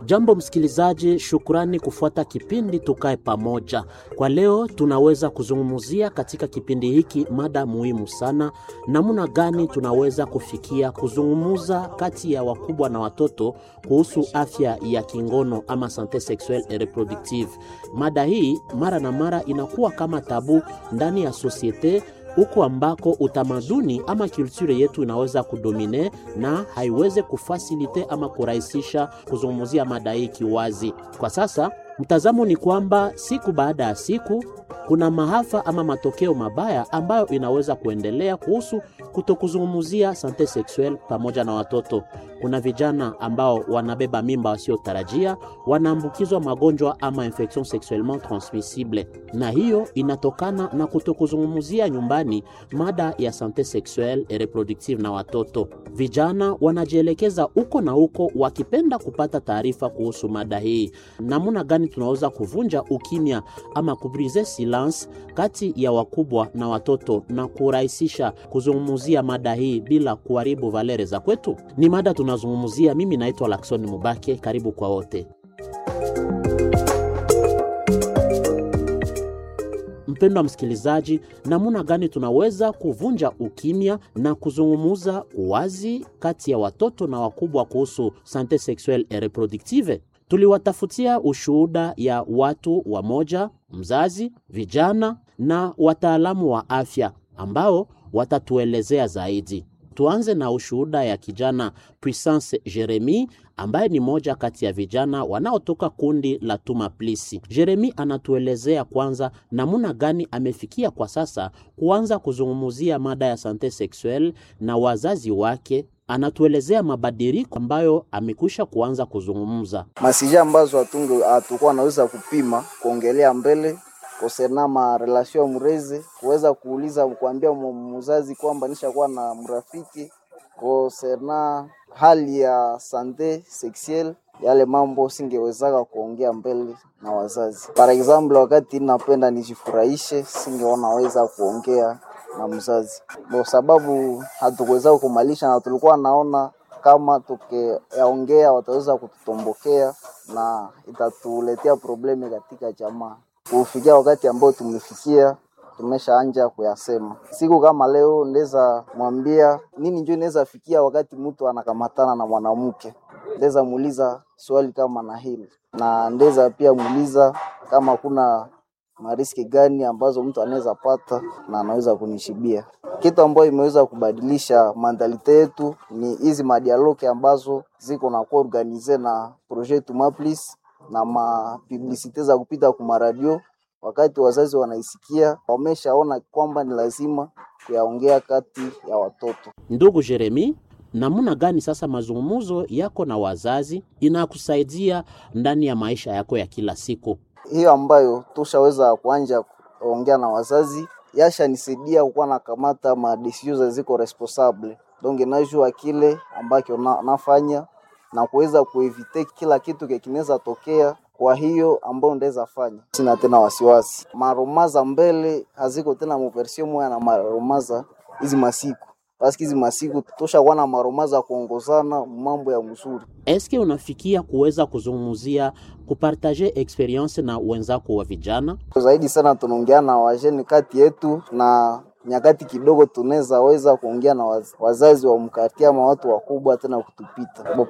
Jambo msikilizaji, shukrani kufuata kipindi Tukae Pamoja. Kwa leo tunaweza kuzungumzia katika kipindi hiki mada muhimu sana, namna gani tunaweza kufikia kuzungumza kati ya wakubwa na watoto kuhusu afya ya kingono ama sante sexuelle et reproductive. Mada hii mara na mara inakuwa kama tabu ndani ya sosiete huko ambako utamaduni ama kulture yetu inaweza kudomine na haiweze kufasilite ama kurahisisha kuzungumzia mada hii kiwazi. Kwa sasa mtazamo ni kwamba siku baada ya siku kuna maafa ama matokeo mabaya ambayo inaweza kuendelea kuhusu kutokuzungumzia sante sexuelle pamoja na watoto. Kuna vijana ambao wanabeba mimba wasiotarajia, wanaambukizwa magonjwa ama infection sexuellement transmissible, na hiyo inatokana na kutokuzungumzia nyumbani mada ya sante sexuelle et reproductive na watoto. Vijana wanajielekeza huko na huko wakipenda kupata taarifa kuhusu mada hii. Namna gani tunaweza kuvunja ukimya ama kubrize silence kati ya wakubwa na watoto na kurahisisha kuzungumzia mada hii bila kuharibu valere za kwetu? Ni mada tunazungumzia. Mimi naitwa Lakson Mubake, karibu kwa wote. Mpendwa msikilizaji, namna gani tunaweza kuvunja ukimya na kuzungumuza wazi kati ya watoto na wakubwa kuhusu sante sexuelle et reproductive? Tuliwatafutia ushuhuda ya watu wamoja, mzazi, vijana na wataalamu wa afya ambao watatuelezea zaidi. Tuanze na ushuhuda ya kijana Puissance Jeremy ambaye ni moja kati ya vijana wanaotoka kundi la Tuma Plisi. Jeremy anatuelezea kwanza namna gani amefikia kwa sasa kuanza kuzungumzia mada ya sante sexuelle na wazazi wake. Anatuelezea mabadiliko ambayo amekwisha kuanza kuzungumza. masija ambazo hatunge hatukuwa naweza kupima kuongelea mbele kosena ma relation ya mrezi kuweza kuuliza kuambia mzazi kwamba nishakuwa na mrafiki kosena hali ya sante sexuelle yale mambo singewezaka kuongea mbele na wazazi. Par example, wakati napenda nijifurahishe, singeona weza kuongea na mzazi kwa sababu hatukuweza kumalisha, na tulikuwa naona kama tukiyaongea wataweza kututombokea na itatuletea probleme katika jamaa. Kufikia wakati ambao tumefikia, tumeshaanja kuyasema. Siku kama leo ndeza mwambia nini, njo inaweza fikia wakati mtu anakamatana na mwanamke, ndeza muuliza swali kama na hili, na ndeza pia muuliza kama kuna mariski gani ambazo mtu anaweza pata na anaweza kunishibia. Kitu ambayo imeweza kubadilisha mandalite yetu ni hizi madialoke ambazo ziko na kuwa organize na projet Tumaplis na mapublisite za kupita kwa maradio. Wakati wazazi wanaisikia, wameshaona kwamba ni lazima kuyaongea kati ya watoto. Ndugu Jeremi, namna gani sasa mazungumzo yako na wazazi inakusaidia ndani ya maisha yako ya kila siku? hiyo ambayo tushaweza kuanja kuongea na wazazi yashanisaidia kukuwa nakamata ma decisions ziko responsable donc najua kile ambacho na, nafanya na kuweza kuevite kila kitu kinaweza tokea. Kwa hiyo ambayo ndaweza fanya, sina tena wasiwasi. Maromaza mbele haziko tena muversio moya na maromaza hizi masiku paski hizi masiku tushakuwa na maromaza kuongozana mambo ya mzuri. Eske unafikia kuweza kuzungumzia kupartaje experience na wenzako wa vijana? zaidi sana tunaongea na wajeni kati yetu na nyakati kidogo tunaweza weza kuongea na waz- wazazi wa mkati ama watu wakubwa tena kutupita.